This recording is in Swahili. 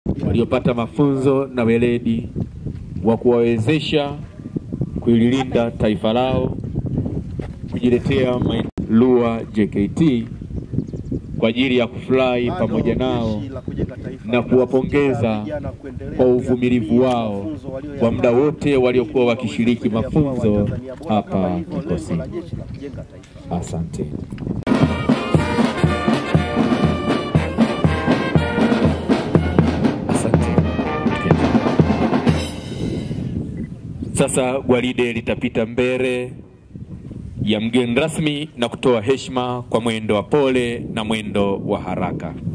waliopata mafunzo na weledi wa kuwawezesha kulilinda taifa lao, kujiletea mai- LUA JKT kwa ajili ya kufurahi pamoja nao na kuwapongeza kwa uvumilivu wao kwa muda wote waliokuwa wakishiriki mafunzo hapa kikosini. Asante. Asante. Sasa gwaride litapita mbele ya mgeni rasmi na kutoa heshima kwa mwendo wa pole na mwendo wa haraka.